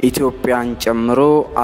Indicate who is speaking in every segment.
Speaker 1: ኢትዮጵያን ጨምሮ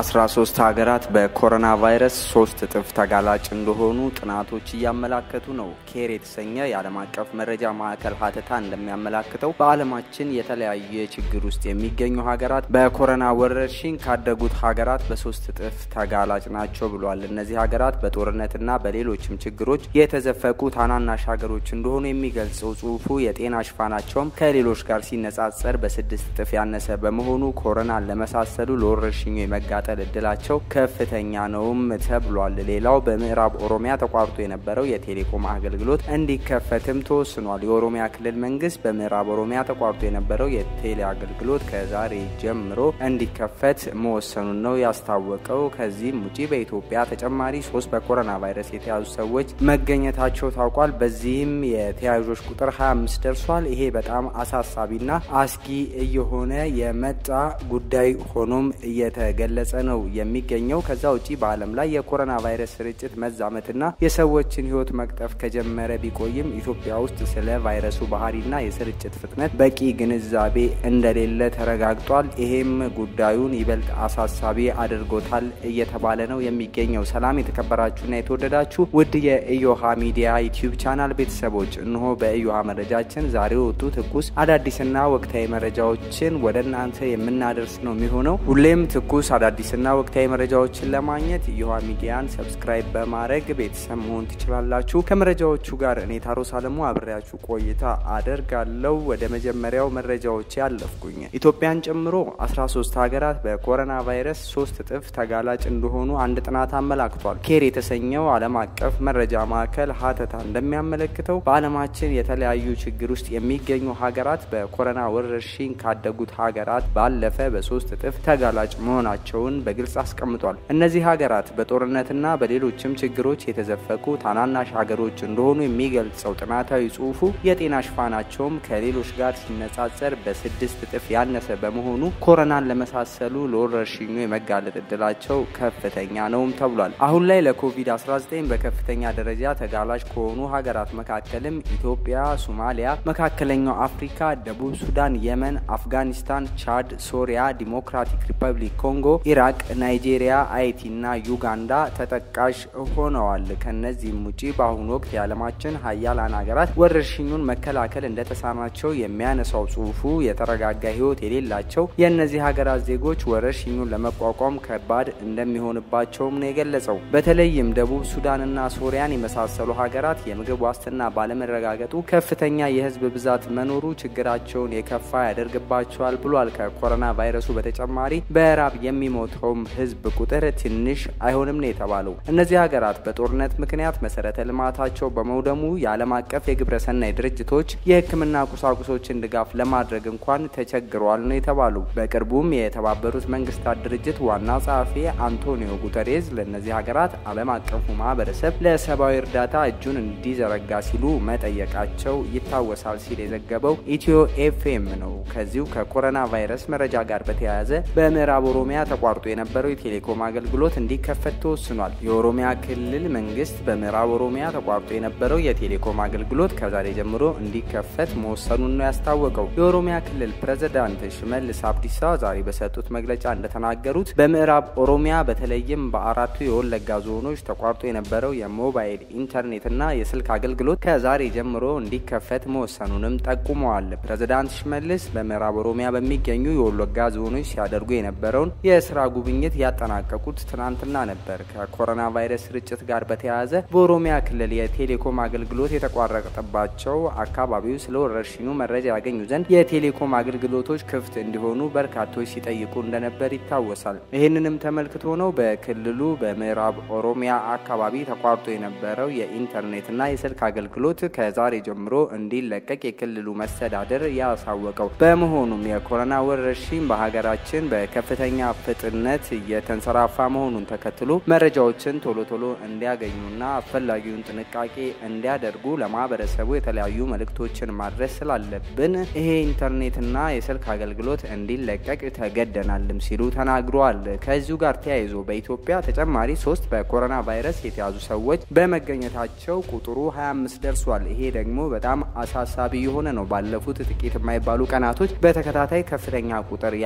Speaker 1: 13 ሀገራት በኮሮና ቫይረስ ሶስት እጥፍ ተጋላጭ እንደሆኑ ጥናቶች እያመላከቱ ነው። ኬር የተሰኘ የዓለም አቀፍ መረጃ ማዕከል ሀተታ እንደሚያመላክተው በዓለማችን የተለያየ ችግር ውስጥ የሚገኙ ሀገራት በኮሮና ወረርሽኝ ካደጉት ሀገራት በሶስት እጥፍ ተጋላጭ ናቸው ብሏል። እነዚህ ሀገራት በጦርነትና በሌሎችም ችግሮች የተዘፈቁ ታናናሽ ሀገሮች እንደሆኑ የሚገልጸው ጽሁፉ የጤና ሽፋናቸውም ከሌሎች ጋር ሲነጻጸር በስድስት እጥፍ ያነሰ በመሆኑ ኮሮናን ለመሳሰሉ ለወረርሽኙ የመጋጠል እድላቸው ከፍተኛ ነውም ተብሏል። ሌላው በምዕራብ ኦሮሚያ ተቋርጦ የነበረው የቴሌኮም አገልግሎት እንዲከፈትም ተወስኗል። የኦሮሚያ ክልል መንግስት በምዕራብ ኦሮሚያ ተቋርጦ የነበረው የቴሌ አገልግሎት ከዛሬ ጀምሮ እንዲከፈት መወሰኑን ነው ያስታወቀው። ከዚህም ውጪ በኢትዮጵያ ተጨማሪ ሶስት በኮሮና ቫይረስ የተያዙ ሰዎች መገኘታቸው ታውቋል። በዚህም የተያዦች ቁጥር 25 ደርሷል። ይሄ በጣም አሳሳቢና አስጊ እየሆነ የመጣ ጉዳይ ሆኖም እየተገለጸ ነው የሚገኘው። ከዛ ውጪ በዓለም ላይ የኮሮና ቫይረስ ስርጭት መዛመትና የሰዎችን ሕይወት መቅጠፍ ከጀመረ ቢቆይም ኢትዮጵያ ውስጥ ስለ ቫይረሱ ባህሪና የስርጭት ፍጥነት በቂ ግንዛቤ እንደሌለ ተረጋግጧል። ይሄም ጉዳዩን ይበልጥ አሳሳቢ አድርጎታል እየተባለ ነው የሚገኘው። ሰላም የተከበራችሁና የተወደዳችሁ ውድ የኢዮሃ ሚዲያ ዩቲዩብ ቻናል ቤተሰቦች እንሆ በኢዮሃ መረጃችን ዛሬ ወጡ ትኩስ አዳዲስና ወቅታዊ መረጃዎችን ወደ እናንተ የምናደርስ ነው የሚሆነው። ሁሌም ትኩስ አዳዲስና ወቅታዊ መረጃዎችን ለማግኘት ኢዮሃ ሚዲያን ሰብስክራይብ በማድረግ ቤተሰብ መሆን ትችላላችሁ። ከመረጃዎቹ ጋር እኔ ታሮስ አለሙ አብሬያችሁ ቆይታ አደርጋለሁ። ወደ መጀመሪያው መረጃዎች ያለፍኩኝ ኢትዮጵያን ጨምሮ 13 ሀገራት በኮሮና ቫይረስ ሶስት እጥፍ ተጋላጭ እንደሆኑ አንድ ጥናት አመላክቷል። ኬር የተሰኘው ዓለም አቀፍ መረጃ ማዕከል ሀተታ እንደሚያመለክተው በዓለማችን የተለያዩ ችግር ውስጥ የሚገኙ ሀገራት በኮሮና ወረርሽኝ ካደጉት ሀገራት ባለፈ በሶስት እጥፍ ተጋላጭ መሆናቸውን በግልጽ አስቀምጧል። እነዚህ ሀገራት በጦርነትና በሌሎችም ችግሮች የተዘፈቁ ታናናሽ ሀገሮች እንደሆኑ የሚገልጸው ጥናታዊ ጽሑፉ የጤና ሽፋናቸውም ከሌሎች ጋር ሲነጻጸር በስድስት እጥፍ ያነሰ በመሆኑ ኮሮናን ለመሳሰሉ ለወረርሽኙ የመጋለጥ እድላቸው ከፍተኛ ነውም ተብሏል። አሁን ላይ ለኮቪድ-19 በከፍተኛ ደረጃ ተጋላጭ ከሆኑ ሀገራት መካከልም ኢትዮጵያ፣ ሶማሊያ፣ መካከለኛው አፍሪካ፣ ደቡብ ሱዳን፣ የመን፣ አፍጋኒስታን፣ ቻድ፣ ሶሪያ፣ ዲሞክራቲክ ሪፐብሊክ ኮንጎ፣ ኢራቅ፣ ናይጄሪያ፣ አይቲ እና ዩጋንዳ ተጠቃሽ ሆነዋል። ከነዚህም ውጪ በአሁኑ ወቅት የዓለማችን ሀያላን ሀገራት ወረርሽኙን መከላከል እንደተሳናቸው የሚያነሳው ጽሁፉ የተረጋጋ ሕይወት የሌላቸው የእነዚህ ሀገራት ዜጎች ወረርሽኙን ለመቋቋም ከባድ እንደሚሆንባቸውም ነው የገለጸው። በተለይም ደቡብ ሱዳንና ሶሪያን የመሳሰሉ ሀገራት የምግብ ዋስትና ባለመረጋገጡ ከፍተኛ የህዝብ ብዛት መኖሩ ችግራቸውን የከፋ ያደርግባቸዋል ብሏል። ከኮሮና ቫይረሱ በተጨማሪ በራብ የሚሞተውም ህዝብ ቁጥር ትንሽ አይሆንም ነው የተባለው። እነዚህ ሀገራት በጦርነት ምክንያት መሰረተ ልማታቸው በመውደሙ የዓለም አቀፍ የግብረ ሰናይ ድርጅቶች የሕክምና ቁሳቁሶችን ድጋፍ ለማድረግ እንኳን ተቸግረዋል ነው የተባሉ። በቅርቡም የተባበሩት መንግስታት ድርጅት ዋና ጸሐፊ አንቶኒዮ ጉተሬዝ ለእነዚህ ሀገራት ዓለም አቀፉ ማህበረሰብ ለሰብአዊ እርዳታ እጁን እንዲዘረጋ ሲሉ መጠየቃቸው ይታወሳል ሲል የዘገበው ኢትዮ ኤፍኤም ነው። ከዚሁ ከኮሮና ቫይረስ መረጃ ጋር በተያያዘ በምዕራብ ኦሮሚያ ተቋርጦ የነበረው የቴሌኮም አገልግሎት እንዲከፈት ተወስኗል። የኦሮሚያ ክልል መንግስት በምዕራብ ኦሮሚያ ተቋርጦ የነበረው የቴሌኮም አገልግሎት ከዛሬ ጀምሮ እንዲከፈት መወሰኑን ነው ያስታወቀው። የኦሮሚያ ክልል ፕሬዝዳንት ሽመልስ አብዲሳ ዛሬ በሰጡት መግለጫ እንደተናገሩት በምዕራብ ኦሮሚያ በተለይም በአራቱ የወለጋ ዞኖች ተቋርጦ የነበረው የሞባይል ኢንተርኔትና የስልክ አገልግሎት ከዛሬ ጀምሮ እንዲከፈት መወሰኑንም ጠቁመዋል። ፕሬዝዳንት ሽመልስ በምዕራብ ኦሮሚያ በሚገኙ የወለጋ ዞኖች ሲያደርጉ የነበረውን የስራ ጉብኝት ያጠናቀቁት ትናንትና ነበር። ከኮሮና ቫይረስ ስርጭት ጋር በተያያዘ በኦሮሚያ ክልል የቴሌኮም አገልግሎት የተቋረጠባቸው አካባቢው ስለ ወረርሽኙ መረጃ ያገኙ ዘንድ የቴሌኮም አገልግሎቶች ክፍት እንዲሆኑ በርካቶች ሲጠይቁ እንደነበር ይታወሳል። ይህንንም ተመልክቶ ነው በክልሉ በምዕራብ ኦሮሚያ አካባቢ ተቋርጦ የነበረው የኢንተርኔትና የስልክ አገልግሎት ከዛሬ ጀምሮ እንዲለቀቅ የክልሉ መስተዳደር ያሳወቀው። በመሆኑም የኮሮና ወረርሽኝ በሀገራችን በከፍተኛ ፍጥነት እየተንሰራፋ መሆኑን ተከትሎ መረጃዎችን ቶሎ ቶሎ እንዲያገኙና አስፈላጊውን ጥንቃቄ እንዲያደርጉ ለማህበረሰቡ የተለያዩ መልእክቶችን ማድረስ ስላለብን ይሄ ኢንተርኔትና የስልክ አገልግሎት እንዲለቀቅ ተገደናልም ሲሉ ተናግረዋል። ከዚሁ ጋር ተያይዞ በኢትዮጵያ ተጨማሪ ሶስት በኮሮና ቫይረስ የተያዙ ሰዎች በመገኘታቸው ቁጥሩ 25 ደርሷል። ይሄ ደግሞ በጣም አሳሳቢ የሆነ ነው። ባለፉት ጥቂት የማይባሉ ቀናቶች በተከታታይ ከፍተኛ ቁጥር ያላቸው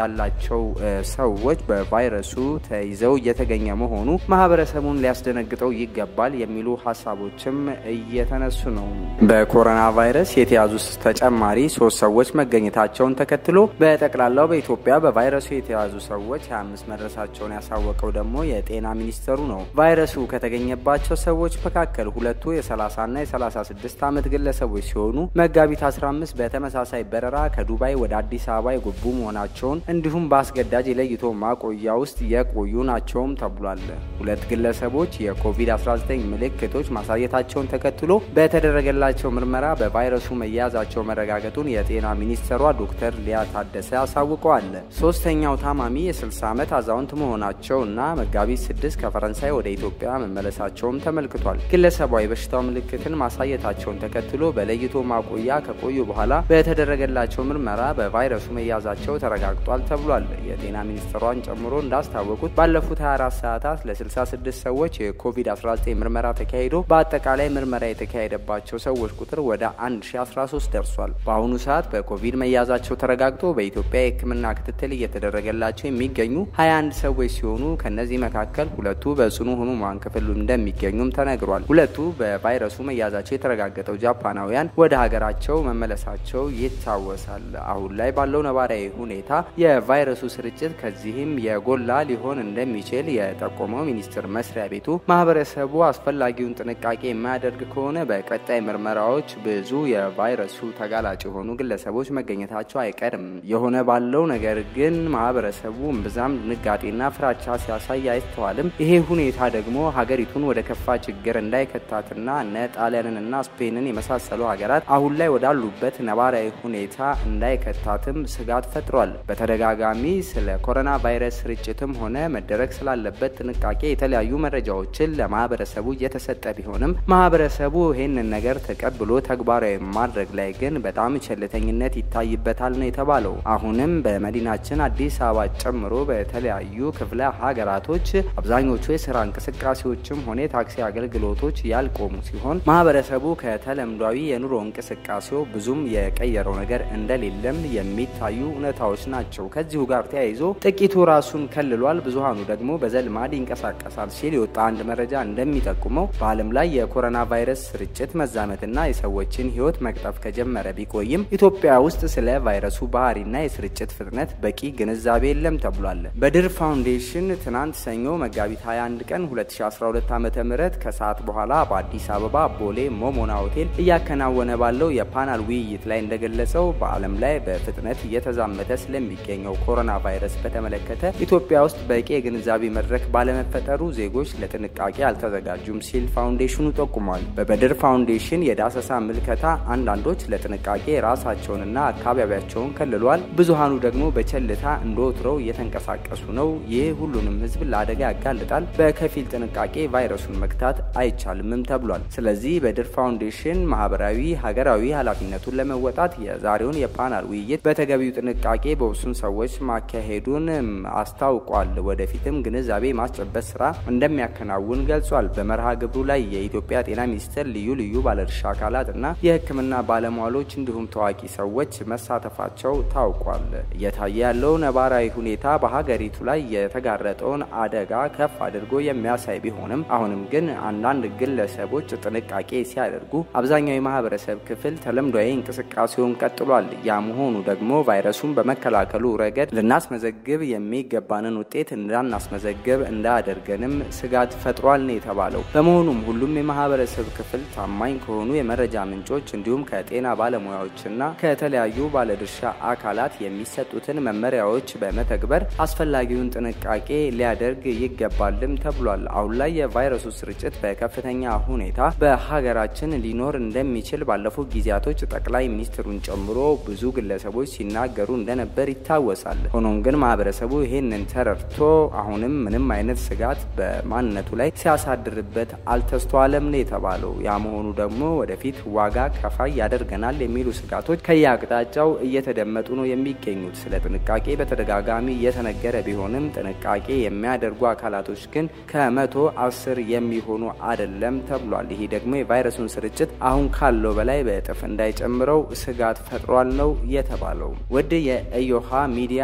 Speaker 1: ያላቸው ሰዎች በቫይረሱ ተይዘው እየተገኘ መሆኑ ማህበረሰቡን ሊያስደነግጠው ይገባል የሚሉ ሀሳቦችም እየተነሱ ነው። በኮሮና ቫይረስ የተያዙ ተጨማሪ ሶስት ሰዎች መገኘታቸውን ተከትሎ በጠቅላላው በኢትዮጵያ በቫይረሱ የተያዙ ሰዎች 25 መድረሳቸውን ያሳወቀው ደግሞ የጤና ሚኒስቴሩ ነው። ቫይረሱ ከተገኘባቸው ሰዎች መካከል ሁለቱ የ30ና የ36 ዓመት ግለሰቦች ሲሆኑ መጋቢት 15 በተመሳሳይ በረራ ከዱባይ ወደ አዲስ አበባ የገቡ መሆናቸውን እንዲሁም በአስገዳጅ የለይቶ ማቆያ ውስጥ የቆዩ ናቸውም ተብሏል። ሁለት ግለሰቦች የኮቪድ-19 ምልክቶች ማሳየታቸውን ተከትሎ በተደረገላቸው ምርመራ በቫይረሱ መያዛቸው መረጋገጡን የጤና ሚኒስትሯ ዶክተር ሊያ ታደሰ አሳውቀዋል። ሶስተኛው ታማሚ የ60 ዓመት አዛውንት መሆናቸው እና መጋቢት 6 ከፈረንሳይ ወደ ኢትዮጵያ መመለሳቸውም ተመልክቷል። ግለሰቧ የበሽታው ምልክትን ማሳየታቸውን ተከትሎ በለይቶ ማቆያ ከቆዩ በኋላ በተደረገላቸው ምርመራ በቫይረሱ መያዛቸው ተረጋግጧል ተብሏል። የጤና ሚኒስትሯን ጨምሮ እንዳስታወቁት ባለፉት 24 ሰዓታት ለ66 ሰዎች የኮቪድ-19 ምርመራ ተካሂዶ በአጠቃላይ ምርመራ የተካሄደባቸው ሰዎች ቁጥር ወደ 1013 ደርሷል። በአሁኑ ሰዓት በኮቪድ መያዛቸው ተረጋግጦ በኢትዮጵያ የሕክምና ክትትል እየተደረገላቸው የሚገኙ 21 ሰዎች ሲሆኑ ከነዚህ መካከል ሁለቱ በጽኑ ህሙማን ክፍል እንደሚገኙም ተነግሯል። ሁለቱ በቫይረሱ መያዛቸው የተረጋገጠው ጃፓናውያን ወደ ሀገራቸው መመለሳቸው ይታወሳል። አሁን ላይ ባለው ነባራዊ ሁኔታ የቫይረሱ ስርጭት ከዚህም የጎላ ሊሆን እንደሚችል የጠቆመው ሚኒስቴር መስሪያ ቤቱ ማህበረሰቡ አስፈላጊውን ጥንቃቄ የማያደርግ ከሆነ በቀጣይ ምርመራዎች ብዙ የቫይረሱ ተጋላጭ የሆኑ ግለሰቦች መገኘታቸው አይቀርም። የሆነ ባለው ነገር ግን ማህበረሰቡ እምብዛም ድንጋጤና ፍራቻ ሲያሳይ አይስተዋልም። ይሄ ሁኔታ ደግሞ ሀገሪቱን ወደ ከፋ ችግር እንዳይከታትና እነ ጣሊያንንና ስፔንን የመሳሰሉ ሀገራት አሁን ላይ ወዳሉበት ነባራዊ ሁኔታ እንዳይከታትም ስጋት ፈጥሯል። በተደጋጋሚ ስለ ኮሮና ቫይረስ ስርጭትም ሆነ መደረግ ስላለበት ጥንቃቄ የተለያዩ መረጃዎችን ለማህበረሰቡ እየተሰጠ ቢሆንም ማህበረሰቡ ይህንን ነገር ተቀብሎ ተግባራዊ ማድረግ ላይ ግን በጣም ቸልተኝነት ይታይበታል ነው የተባለው። አሁንም በመዲናችን አዲስ አበባ ጨምሮ በተለያዩ ክፍለ ሀገራቶች አብዛኞቹ የስራ እንቅስቃሴዎችም ሆነ የታክሲ አገልግሎቶች ያልቆሙ ሲሆን ማህበረሰቡ ከተለምዷዊ የኑሮ እንቅስቃሴው ብዙም የቀየረው ነገር እንደሌለም የሚታዩ እውነታዎች ናቸው። ከዚሁ ጋር ተያይዞ ጥቂቱ ራሱን ከልሏል፣ ብዙሀኑ ደግሞ በዘልማድ ይንቀሳቀሳል ሲል የወጣ አንድ መረጃ እንደሚጠቁመው በዓለም ላይ የኮሮና ቫይረስ ስርጭት መዛመትና የሰዎችን ሕይወት መቅጠፍ ከጀመረ ቢቆይም ኢትዮጵያ ውስጥ ስለ ቫይረሱ ባህሪና የስርጭት ፍጥነት በቂ ግንዛቤ የለም ተብሏል። በድር ፋውንዴሽን ትናንት ሰኞ መጋቢት 21 ቀን 2012 ዓ ም ከሰዓት በኋላ በአዲስ አበባ ቦሌ ሞሞና ሆቴል እያከናወነ ባለው የፓናል ውይይት ላይ እንደገለጸው በዓለም ላይ በፍጥነት እየተዛመተ ስለሚገኘው ኮሮና ቫይረስ በተመለከተ ኢትዮጵያ ውስጥ በቂ የግንዛቤ መድረክ ባለመፈጠሩ ዜጎች ለጥንቃቄ አልተዘጋጁም ሲል ፋውንዴሽኑ ጠቁሟል። በበድር ፋውንዴሽን የዳሰሳ ምልከታ አንዳንዶች ለጥንቃቄ ራሳቸውንና አካባቢያቸውን ከልሏል፣ ብዙሃኑ ደግሞ በቸልታ እንደወትሮው እየተንቀሳቀሱ ነው። ይህ ሁሉንም ሕዝብ ለአደጋ ያጋልጣል። በከፊል ጥንቃቄ ቫይረሱን መግታት አይቻልምም ተብሏል። ስለዚህ በድር ፋውንዴሽን ማህበራዊ፣ ሀገራዊ ኃላፊነቱን ለመወጣት የዛሬውን የፓናል ውይይት በተገቢው ጥንቃቄ በውሱን ሰዎች ማካሄዱን አስታውቋል። ወደፊትም ግንዛቤ ማስጨበጥ ስራ እንደሚያከናውን ገልጿል። በመርሃ ግብሩ ላይ የኢትዮጵያ ጤና ሚኒስቴር ልዩ ልዩ ባለድርሻ አካላት እና የሕክምና ባለሙያዎች እንዲሁም ታዋቂ ሰዎች መሳተፋቸው ታውቋል። እየታየ ያለው ነባራዊ ሁኔታ በሀገሪቱ ላይ የተጋረጠውን አደጋ ከፍ አድርጎ የሚያሳይ ቢሆንም አሁንም ግን አንዳንድ ግለሰቦች ጥንቃቄ ሲያደርጉ አብዛኛው የማህበረሰብ ክፍል ተለምዷዊ እንቅስቃሴውን ቀጥሏል። ያ መሆኑ ደግሞ ቫይረሱን በመከላከሉ ረገድ ልናስመዘግብ የሚገባንን ውጤት እንዳናስመዘግብ እንዳያደርገንም ስጋት ፈጥሯል ነው የተባለው። በመሆኑም ሁሉም የማህበረሰብ ክፍል ታማኝ ከሆኑ የመረጃ ምንጮች እንዲሁም ከጤና ባለሙያዎችና ከተለያዩ ባለድርሻ አካላት የሚሰጡትን መመሪያዎች በመተግበር አስፈላጊውን ጥንቃቄ ሊያደርግ ይገባልም ተብሏል። አሁን ላይ የቫይረሱ ስርጭት በከፍተኛ ሁኔታ በሀገራችን ሊኖር እንደሚችል ባለፉት ጊዜያቶች ጠቅላይ ሚኒስትሩን ጨምሮ ብዙ ግለሰቦች ሲናገሩ እንደነበር ይታወሳል። ሆኖም ግን ማህበረሰቡ ይህንን ተረድቶ አሁንም ምንም አይነት ስጋት በማንነቱ ላይ ሲያሳድርበት አልተስተዋለም ነው የተባለው። ያ መሆኑ ደግሞ ወደፊት ዋጋ ከፋይ ያደርገናል የሚሉ ስጋቶች ከየአቅጣጫው እየተደመጡ ነው የሚገኙት። ስለ ጥንቃቄ በተደጋጋሚ እየተነገረ ቢሆንም ጥንቃቄ የሚያደርጉ አካላቶች ግን ከመቶ አስር የሚሆኑ አይደለም ተብሏል። ይሄ ደግሞ የቫይረሱን ስርጭት አሁን ካለው በላይ በእጥፍ እንዳይጨምረው ስጋት ፈጥሯል ነው የተባለው። ውድ የኢዮሃ ሚዲያ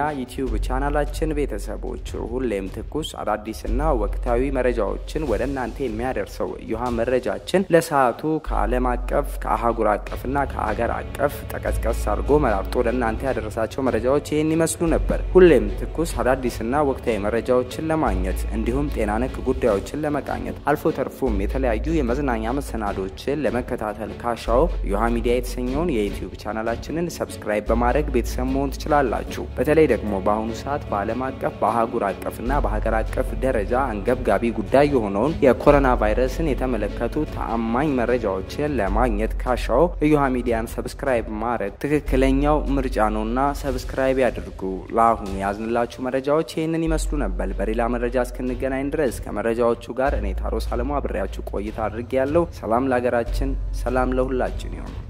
Speaker 1: ዩቲዩብ ቻናላችን ቤተሰቦች ሁሌም ትኩስ አዳዲስና ወቅታዊ መረጃዎችን ወደ እናንተ የሚያደርሰው እዩሃ መረጃችን ለሰዓቱ ከዓለም አቀፍ ከአህጉር አቀፍና ከሀገር አቀፍ ጠቀስቀስ አድርጎ መራርጦ ወደ እናንተ ያደረሳቸው መረጃዎች ይህን ይመስሉ ነበር። ሁሌም ትኩስ አዳዲስና ወቅታዊ መረጃዎችን ለማግኘት እንዲሁም ጤና ነክ ጉዳዮችን ለመቃኘት አልፎ ተርፎም የተለያዩ የመዝናኛ መሰናዶችን ለመከታተል ካሻው እዩሃ ሚዲያ የተሰኘውን የዩቲዩብ ቻናላችንን ሰብስክራይብ በማድረግ ቤተሰብ መሆን ትችላላችሁ። በተለይ ደግሞ በአሁኑ ሰዓት በዓለም አቀፍ በአህጉር አቀፍና በሀገር አቀፍ ደረጃ አንገብጋቢ ጉዳይ የሆነውን የኮሮና ቫይረስን የተመለከቱ ተአማኝ መረጃዎችን ለማግኘት ካሻው እዩሃ ሚዲያን ሰብስክራይብ ማድረግ ትክክለኛው ምርጫ ነውና ሰብስክራይብ ያድርጉ። ለአሁኑ ያዝንላችሁ መረጃዎች ይህንን ይመስሉ ነበር። በሌላ መረጃ እስክንገናኝ ድረስ ከመረጃዎቹ ጋር እኔ ታሮስ አለሙ አብሬያችሁ ቆይታ አድርጌ ያለው ሰላም ለሀገራችን፣ ሰላም ለሁላችን ይሆን።